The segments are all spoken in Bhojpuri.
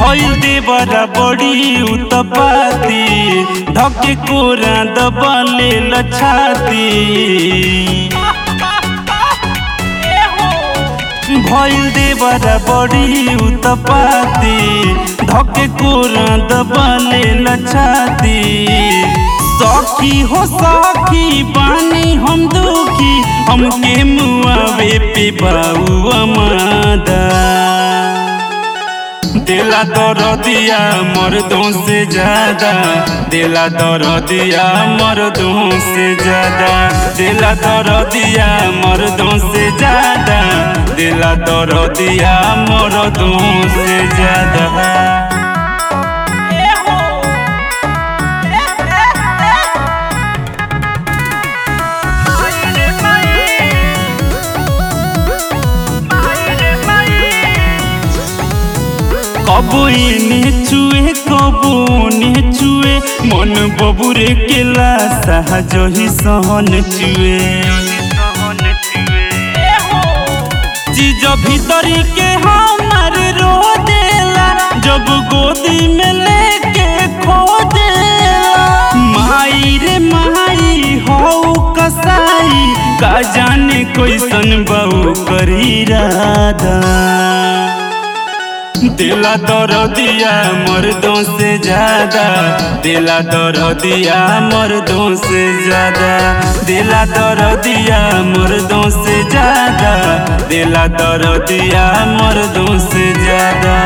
भइल देवरा बड़ी उतपाती धके कोरा दबले लछाती भइल देवरा बड़ी उतपाती धके कोरा दबले लछाती सखी हो सखी बानी हम दुखी हमके मुआवे पे बाऊ अमादा दिला दरदिया मर्दों से ज्यादा दिला दरदिया मर्दों से ज्यादा दिला दरदिया मर्दों से ज्यादा दिला दरदिया मर्दों से ज्यादा কবু এনে চুয়ে কবু নে চুয়ে মন ববুরে কেলা সাহায হি সহন চুয়ে चीज भीतरी के हमार रो देला जब गोदी में लेके खो देला माई रे माई हो कसाई का जाने कैसन बहु करी राधा दिला दरदिया मर्दों से ज्यादा दिला दरदिया मर्दों से ज्यादा दिला दरदिया मर्दों से ज्यादा दिला दरदिया मर्दों से ज्यादा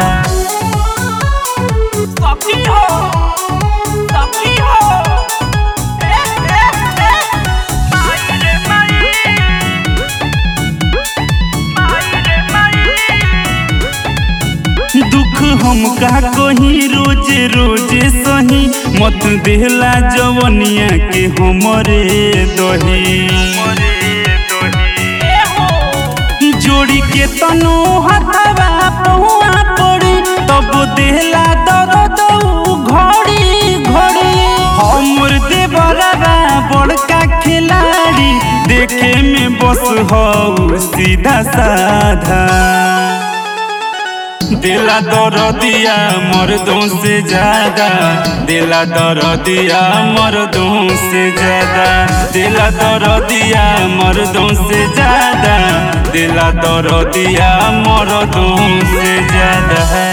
सखी हो सखी हो ए ए ए माई रे माई माई रे माई दुख हम का कही रोजे रोजे सही मत देला जवनिया के हमरे दही जोड़ी के तनो हथवा पहुआ पड़ी तब देला दर्द उ घड़ी घड़ी हमर देवरा बड़का खिलाड़ी देखे में बस हऊ सीधा साधा दिला दरदिया मर्दों से ज्यादा दिला दरदिया मर्दों से ज्यादा दिला दरदिया मर्दों से ज्यादा दिला दरदिया मर्दों से ज्यादा